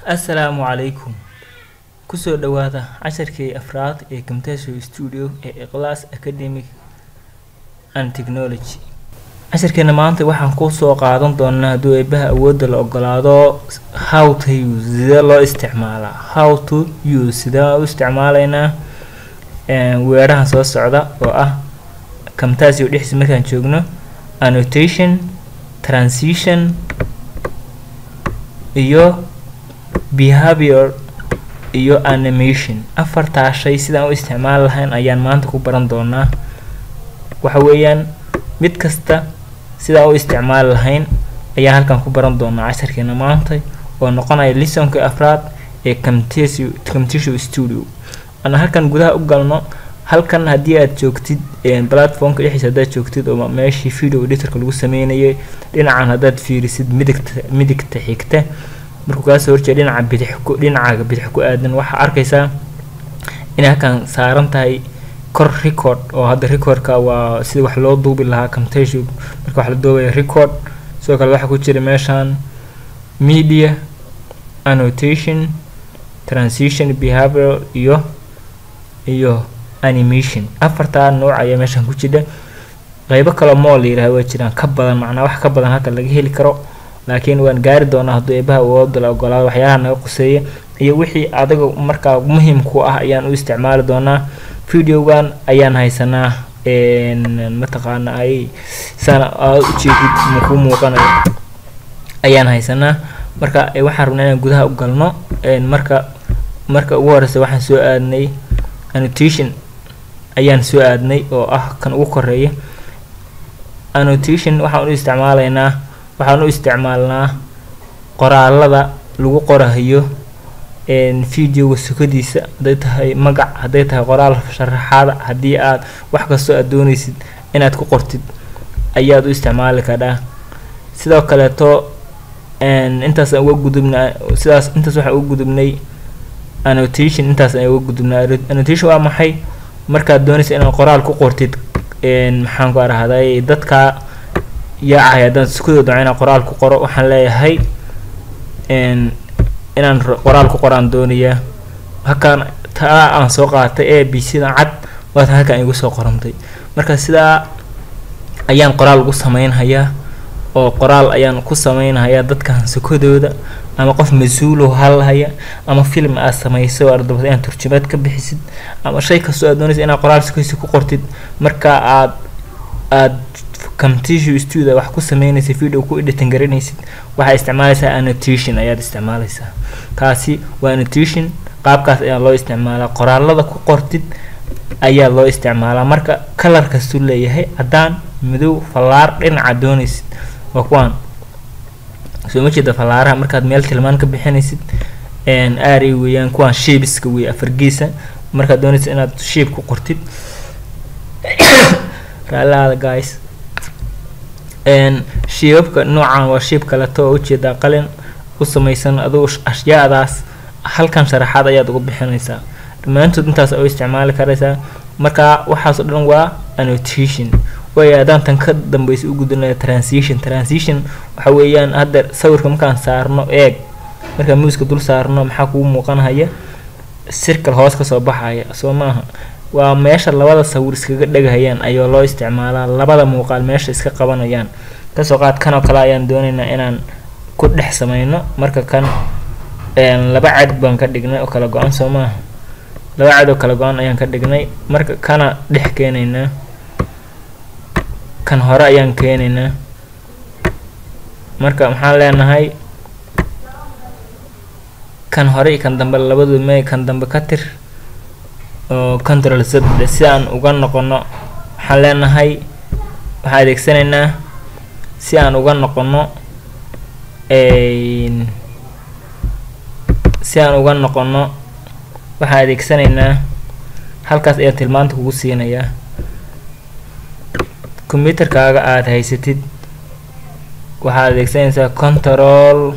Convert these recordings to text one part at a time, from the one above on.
assalaamu calaykum kusoo dhawaada casharkii afraad ee camtasia studio ee iqlaas academic and technology casharkeena maanta waxaan kusoo qaadan doonaa hadduu eebaha awoodda la ogolaado how to use sidee loo isticmaalaa how to use sidee u isticmaalaynaa weerahan soo socda oo ah camtasio dhexdiisa markaan joogno annotation transition iyo behavior iyo animation afartaa shay sidaan u isticmaali lahayn ayaan maanta ku baran doonaa waxa weeyaan mid kasta sidaan u isticmaali lahayn ayaan halkan ku baran doonaa casharkeena maanta oo noqonaya lisonka afraad ee camtasio camtasio studio ana halkan gudaha u galno halkan haddii aad joogtid platformka dhexdiisa haddaad joogtid oo meeshii video editorka lagu sameynayay dhinacan haddaad fiirisid midigta midigta xigta markuu kaasoo horjeeda dhinaca bidix ku dhinaca bidix ku aadan waxaa arkaysaa inay halkan saaran tahay kor record oo hadda recordka waa sida wax loo duubi lahaa camtasio marka wax la duubaya record sidoo kale waxaa ku jira meeshan media annotation transition behavior iyo iyo animation afartaa nooc ayaa meeshan ku jira qeybo kaloo mool la yiraahdo waa jiraan ka badan macnaa wax ka badan halka laga heli karo laakiin waan gaari doonaa hadduu eebaha awooda la ogolaado waxyaalaha naga quseeya iyo wixii adiga markaa muhiim ku ah ayaan u isticmaali doonaa videogan ayaan haysanaa mataqaana ay sana aad ujeedid makuu muuqanayo ayaan haysanaa marka waxaan rabnaa inaan gudaha u galno marka marka ugu horeysa waxaan soo aadnay annotation ayaan soo aadnay oo ah kan ugu koreeya annotation waxaan u isticmaalaynaa waxaan u isticmaalnaa qoraalada lagu qorahayo videoga sukadiisa hadday tahay magac hadday tahay qoraal sharaxaada haddii aad wax kastoo aad dooneysid inaad ku qortid ayaad u isticmaali kadhaa sidoo kaleeto intaasaan uga gudubna sidaas intaas waxaan uga gudubnay annotation intaas ayaan uga gudubnaa annotation waa maxay markaad doonaysa inaad qoraal ku qortid maxaan ku arahday dadka yaacay haddaan sukadooda inaan qoraal ku qoro waxaan leeyahay inaan qoraal ku qoraan doonayaa halkaan taa aan soo qaatay a b cdan cad waatan halkaan igu soo qorantay marka sidaa ayaan qoraal ugu sameynhayaa oo qoraal ayaan ku sameynhayaa dadkan sukadooda ama qof mas-uulo halhaya ama film aad samayso oo ardabad inaad turjumaad ka bixisid ama shay kastoo aad doonaysa inaad qoraal sukadiisa ku qortid marka aad aad camtasio studio wax ku sameynaysa video ku editing garanaysid waxaa isticmaalaysaa annotation ayaad isticmaalaysaa kaasi waa annotation qaabkaas ayaa loo isticmaalaa qoraalada ku qortid ayaa loo isticmaalaa marka kalar kastuu leeyahay caddaan madow fallaar dhinaca doonaysid waa kuwaan soo ma jeeda fallaaraha markaad meel tilmaan ka bixinaysid aary weeyaan kuwaan shiibiska wey afargeesa markaad doonaysid inaad shiib ku qortid raalaada guys shiibabka noocan waa shiib kaleto oo ujeedaa qalin u samaysan adugu ashyaadaas halkan sharaxaad ayaad uga bixinaysaa dhammaantood intaas u isticmaali karaysaa marka waxaasoo dhan waa annotation way haddaan tan ka dambeysa u gudunaya transition transition waxa weeyaan hadda sawirka markaan saarno eeg markaan muuska dul saarno maxaa kugu muuqanhaya circle hoos kasoo baxaya soo maaha waa meesha labada sawir iskaga dhegahayaan ayaa loo isticmaalaa labada muuqaal meesha iska qabanayaan kasoo qaad kan oo kale ayaan doonaynaa inaan ku dhex sameyno marka kan laba cad baan ka dhignay oo kala go-an soo maaha laba cad oo kala go-an ayaan ka dhignay marka kana dhex keenaynaa kan hore ayaan keenaynaa marka maxaan leenahay kan hore iyo kan dambe labadu may kan dambe ka tir oo control z si aan uga noqono waxaan leenahay waxaan adeegsanaynaa si aan uga noqono si aan uga noqono waxaan adeegsanaynaa halkaas ayaan tilmaanta kugu siinayaa combyuterkaaga aada haysatid waxaad adeegsanaysaa control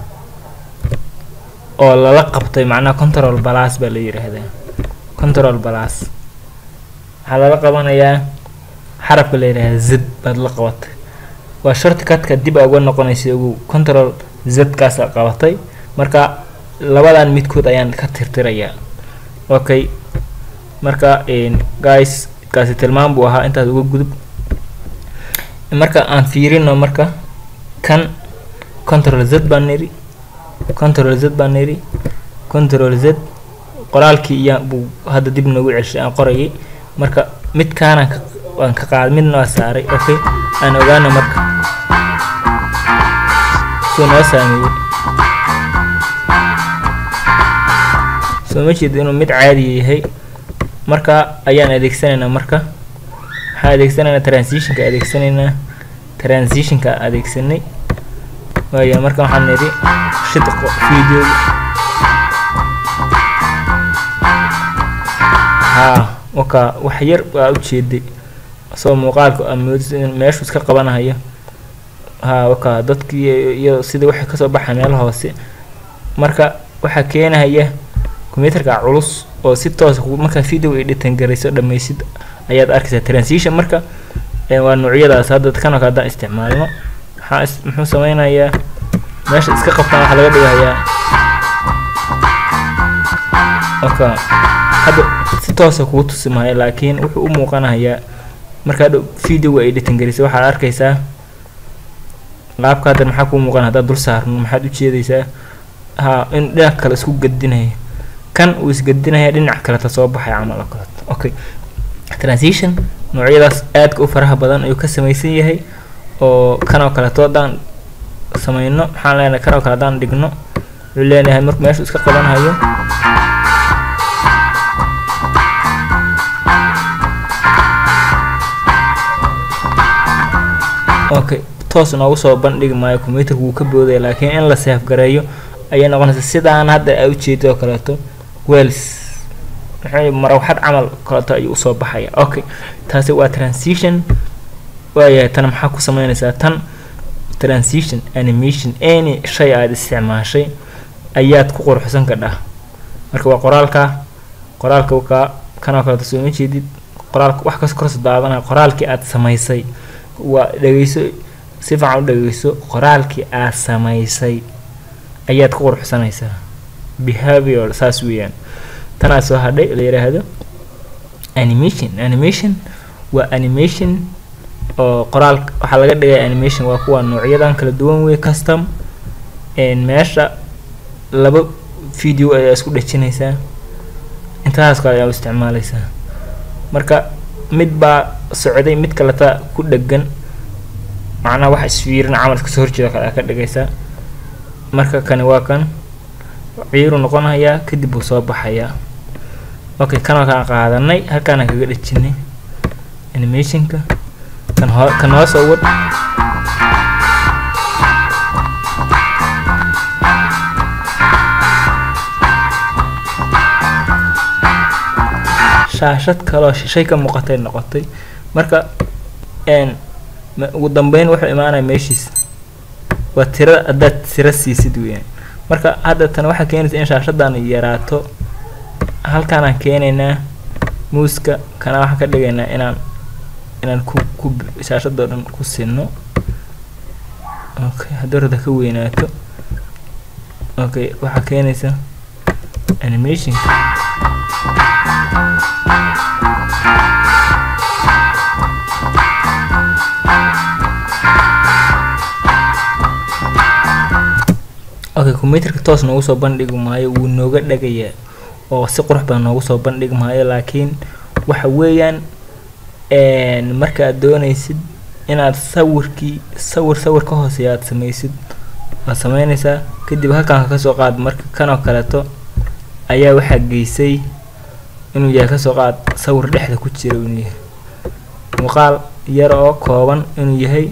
oo lala qabtay macnaha control balas baa la yiraahdaa control balas waxaa lala qabanayaa xarafka la yidhaahda z baad la qabatay waa shortcudka dib a uga noqonaysa ogow control z kaasa qabatay marka labadan midkood ayaan ka tirtirayaa okay marka guys kaasi tilmaam buu ahaa intaas uga gudub marka aan fiirino marka kan control z baan niri control z baan niri control z qoraalkii iya buu hadda dib noogu celshay aan qorayay marka midkaanaan ka waan ka qaaday midna waa saaray okay aan ogaana marka suu noo saameeyey soo ma jeeda inuu mid caadiya yahay marka ayaan adeegsanaynaa marka waxaan adeegsanaynaa transitionka adeegsanaynaa transitionka adeegsanay waaya marka waxaan nidhi shid video haa waka wax yar waa ujeeday soo muuqaalka meeshu iska qabanayo haa waka dadkii iyo sidii waxay kasoo baxay meel hoose marka waxaa keenahaya combyuterka culus oo si toosa markaa video editan garayso dhammaysid ayaad arkaysaa transition marka waa noocyadaas hadda kanoo kale haddaan isticmaalno maxaa muxuu sameynayaa meesha iska qabtaan waxaa laga dhigayaa oka hadda si toosa kuu tusi maayo laakiin wuxuu u muuqanayaa markaa dhow video editan garaysa waxaad arkaysaa qaabka hadda maxaa kuu muuqana haddaad dul saarno maxaad ujeedaysaa ha in dhinac kale isku gadinaya kan uu isgadinaya dhinac kaleta soo baxay camal oo kaleeto okay transition noocyadaas aadka u faraha badan ayuu ka samaysan yahay oo kanoo kaleeto haddaan sameyno maxaan leenahay kanoo kale haddaan dhigno wuxuu leenahay marku meeshu iska qabanhayo okay toos noogu soo bandhigi maayo combyuterka wuu ka boodaya laakiin in la seef gareeyo ayay noqonaysa sidaan hadda a ujeedo oo kaleeto wells muxuu marawxad camal kaleeto ayuu usoo baxaya okay taasi waa transition waayahay tan maxaa ku sameynaysaa tan transition animation any shay aada isticmaashay ayaad ku qurxsan kadhaa marka waa qoraalka qoraalka ka kanoo kaleeto soo ma jeedid qoraalka wax kas korso daadanaya qoraalkii aada samaysay waa dhegeyso si fiican u dhegeyso qoraalkii aad samaysay ayaad ku qurxsanaysaa behavior saas weeyaan tanaa soo hadhay la yidhaahdo animation animation waa animation oo qoraal waxaa laga dhigaya animation waa kuwa noocyadan kala duwan wey custom meesha laba video ayaa isku dhejinaysaa intaas kale ayaa u isticmaalaysaa marka mid baa socday mid kaleta ku dhegan macnaha wax isfiirin camal iska soo horjeeda kale aa ka dhigaysaa marka kani waa kan ciiru noqonayaa kadib buu soo baxayaa okay kanoo kaan qaadanay halkaana kaga dhejinay animationka kan hoo kan hoos oo wad shaashad kaloo shishay ka muuqatay noqotay marka n ugu dambeyn wuxuu imaanaya meeshiis waa tira haddaad tira siisid weyaan marka hadda tan waxaa keenaysa in shaashadan yaraato halkaanaan keenaynaa muuska kana waxaan ka dhigaynaa inaan inaan ku ku shaashadoo dhan ku sinno okay haddii rada ka weynaato okay waxaa keenaysa animationka okay combyuterka toos noogu soo bandhigi maayo wuu nooga dhagayaa oo si qurux badan noogu soo bandhigi maayo laakiin waxa weeyaan marka aad doonaysid inaad sawirkii sawir sawir ka hooseeya aad samaysid waad sameynaysaa kadib halkaan kasoo qaad marka kanoo kaleeto ayaa waxaa geysay inuu yahay kasoo qaad sawir dhexda ku jira inuu yahay muuqaal yar oo kooban inuu yahay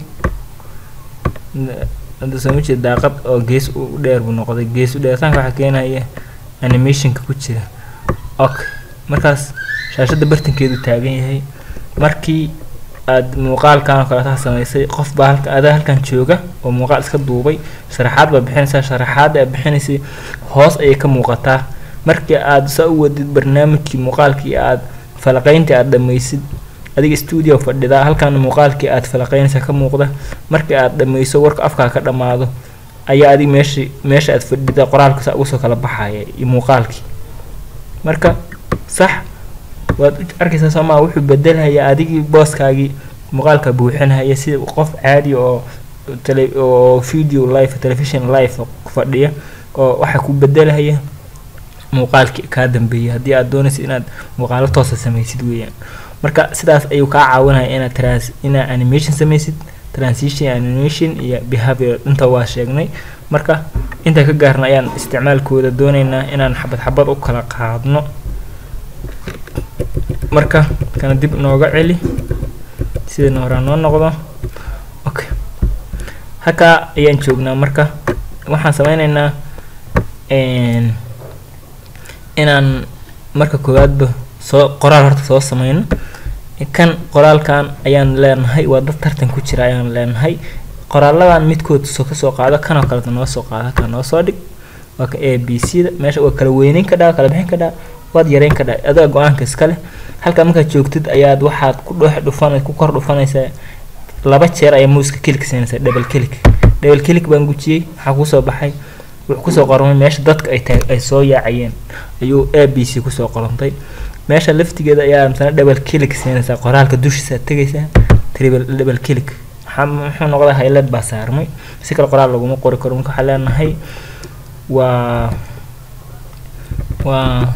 hadda soo ma jeeda daaqad oo gees u dheer buu noqday gees u dheeritaanka waxaa keenaya animationka ku jira okay markaas shaashadda bartankeedu taagan yahay markii aad muuqaalkan oo kaleeta samaysay qof baa halka adaa halkan jooga oo muuqaal iska duubay sharaxaad baa bixinaysaa sharaxaadda aad bixinaysay hoos ayay ka muuqataa markii aad saa u wadid barnaamijkii muuqaalkii aad falaqayntii aad dhammaysid adiga stuudio fadhidaa halkan muuqaalkii aad falaqaynaysa ka muuqda markii aad dhammayso warka afkaa ka dhammaado ayaa adig meesha meesha aad fadhida qoraalka saa ugu soo kala baxaya iyo muuqaalkii marka sax waad arkaysaa soo maa wuxuu bedelayaa adigii booskaagii muuqaalka buuxinaya sida qof caadi oo tele oo video live television live ku fadhiya oo waxa ku bedelaya muuqaalkii kaa dambeeyay haddii aad doonaysid inaad muuqaalo toosa samaysid weeyaan marka sidaas ayuu kaa caawinaya inaad trans inaad animation samaysid transition animation iyo behavior inta waa sheegnay marka inta ka gaarna ayaan isticmaalkooda doonaynaa inaan xabad xabad u kala qaadno marka kana dib nooga celi sidana horaa noo noqdo okay halkaa ayaan joognaa marka waxaan sameyneynaa inaan marka koowaadba soo qoraal horta soo sameyno kan qoraalkan ayaan leenahay waa dad tartan ku jira ayaan leenahay qoraaladan midkood soo kasoo qaado kanoo kaleta noo soo qaado halkaa noo soo dhig waa ka a b c da meesha waa kala weyneyn ka dhaa kala bixin ka dhaa waad yareyn ka dhaa adiga go-aanka iskale halkaa markaad joogtid ayaad waxaad ku dhex dhufan ku kor dhufanaysaa laba jeer ayaa muuska kilik siinaysaa double kilik double kilik baan gujiyey waxaa kusoo baxay wuxuu kusoo qormay meesha dadka ay taag ay soo yaacayeen ayuu a b c kusoo qorantay meesha laftigeeda ayaa misana double kilik siinaysaa qoraalka dushiisa tegaysaa triple double kilik maxaa muxuu noqdaa highlight baa saarmay si kale qoraal laguma qori karo marka waxaa leenahay waa waa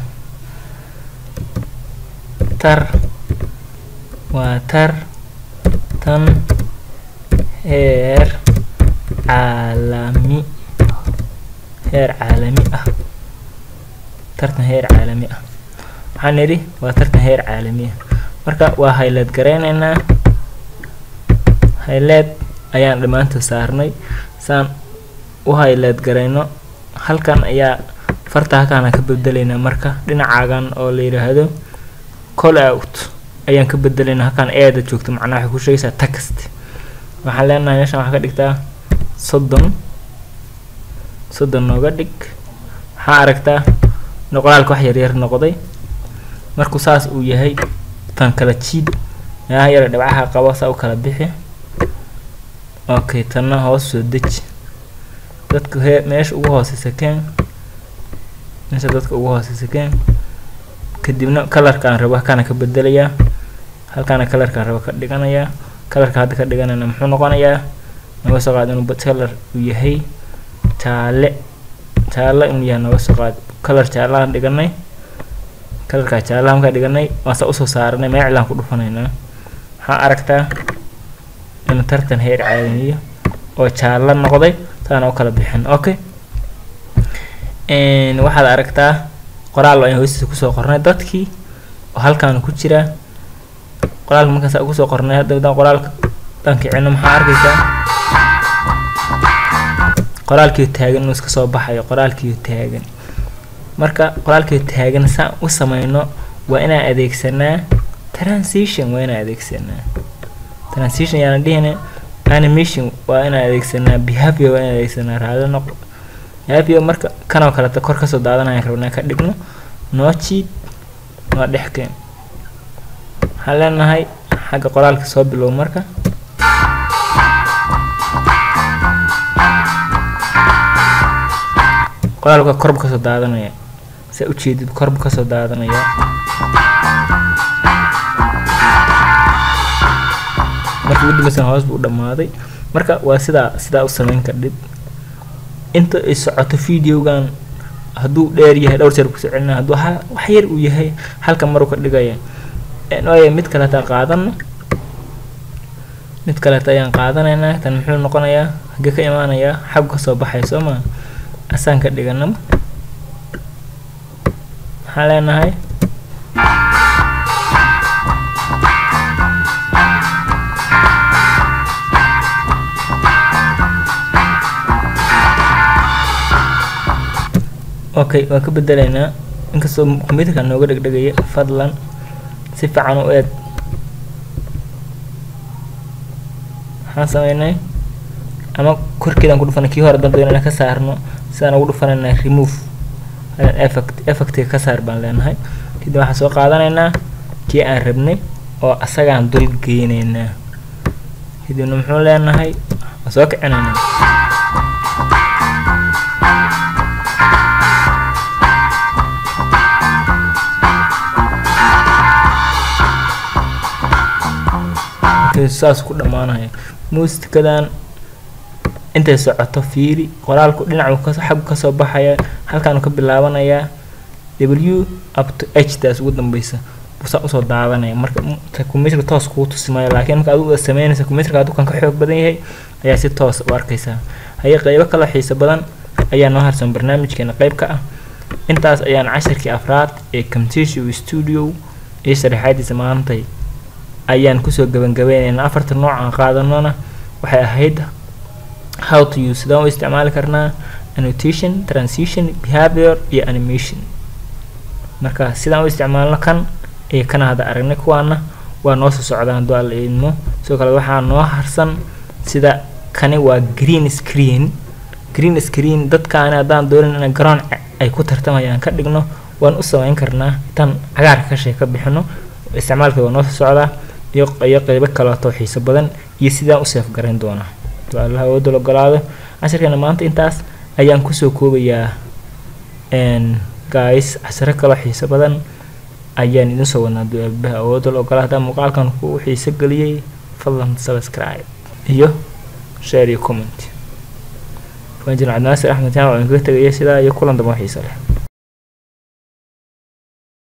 tar waa tar tan heer caalami heer caalami ah tartan heer caalami ah waxaan nidhi waa tartan heer caalami ah marka waa highlight gareyneynaa highlight ayaan dhammaantood saarnay saan u highlight gareyno halkan ayaa farta halkaana ka bedeleynaa marka dhinacaagan oo la yidhaahdo call out ayaan ka bedeleynaa halkaan eeda joogto macnaha waxay ku sheegaysaa text waxaan leenahay meeshan waxaa ka dhigtaa soddon soddon nooga dhig waxaa aragtaa in qoraalka wax yaryar noqday markuu saas uu yahay tan kala jiid meelaha yara dhibcaha qabo saa u kala bixi okay tanna hoos soo deji dadka hee meesha ugu hooseysa keen meesha dadka ugu hooseysa keen kadibna kalarkaan rabo halkaana ka bedelayaa halkaana kalarkaan rabo ka dhiganayaa kalarka hadda ka dhiganayna muxuu noqonayaa naga soo qaad inuu kalar uu yahay jaale jaale inuu yahay naga soo qaad kalar jaalahan dhiganay kalarkaa jaalaha markaa dhiganay waan saa usoo saaranay meeclaan ku dhufanaynaa waxaa aragtaa inuu tartan heer caalamiyo oo jaalo noqday saana u kala bixin okay waxaad aragtaa qoraal ayaan hoostiisa kusoo qornay dadkii oo halkaana ku jira qoraalka markaas ugu soo qornay hadda haddaan qoraalka dhankicino maxaa arkaysaa qoraalkiio taagan inuu iska soo baxayo qoraalkiio taagan marka qoraalkiio taagan saan u sameyno waa inaan adeegsanaa transition waa inaan adeegsanaa transition yaana dhihina animation waa inaan adeegsanaa behavior waa inaan adeegsanaa raado noq behavior marka kanoo kaleta kor kasoo daadanayaan rabnaa ka dhigno noo jiid noo dhexkeen waxaan leenahay xagga qoraalka soo bilow marka qoraalka korba kasoo daadanaya saa ujeedid korba kasoo daadanaya marka ugu dambaysan hoos buu dhamaaday marka waa sidaa sidaa u sameyn kardhid inta ay socoto videogan hadduu dheer yahay dhowr jeer kusoo celina hadduu ha wax yar uu yahay halka maruu ka dhigaya waayo mid kaleeta qaadano mid kaleeta ayaan qaadanaynaa tan muxuu noqonayaa hagee ka imaanayaa xag kasoo baxay soo maa asaan ka dhiganaba maxaan leenahay okay waan ka bedelaynaa inkastoo computerka nooga dhegdhegaya fadlan si fiican u eeg maxaan sameynay ama korkeedaan ku dhufanay kii hore dan doonana ka saarno sidaan ugu dhufanaynaa remove effect effectiga ka saar baan leenahay kadib waxaan soo qaadanaynaa kii aan rabnay oo asagaan dul geynaynaa kadibna muxuu leenahay waan soo kicinaynaa saas ku dhammaanaya muusikadan intay socoto fiiri qoraalku dhinacu ka xaggu kasoo baxaya halkaanu ka bilaabanayaa w up to h taas ugu dambeysa buusaa usoo daadanaya marka computerka toos kuu tusimaya laakiin marka adigu sameynaysa computerka adigu kan ka xoog badan yahay ayaa si toos u arkaysaa haye qeybo kale xiiso badan ayaa noo harsan barnaamijkeena qeyb ka ah intaas ayaan cashirkii afraad ee camtasia studio iyo sharaxaadiisa maantay ayaan kusoo gabangabeynaynaa afarta nooc aan qaadanona waxay ahayd how to use sidaan u isticmaali karnaa annotation transition behavior iyo animation marka sidaan u isticmaalno kan iyo kana hadda aragnay kuwaana waa noo soo socdaan hadduu alla idmo sidoo kale waxaa noo harsan sida kani waa green screen green screen dadkaani haddaan doonin in garoon ay ku tartamayaan ka dhigno waan u sameyn karnaa tan cagaarka ka shee ka bixino isticmaalka waa noo soo socdaa iyo iyo qeybo kaleeto xiiso badan iyo sidaan u seef garayn doonaa hadduu allaha awoodda ogolaado cashirkeena maanta intaas ayaan kusoo koobayaa guys cashiro kaloo xiiso badan ayaan idin soo wadnaa hadduu aabaha awoodda la ogolaa haddaan muuqaalkan ku xiiso geliyey fadlan subscribe iyo share iyo comment waan jirin cabdinaasir axmed jaan oo idinkaga tegaya sidaa iyo kulan dambe oo xiiso leh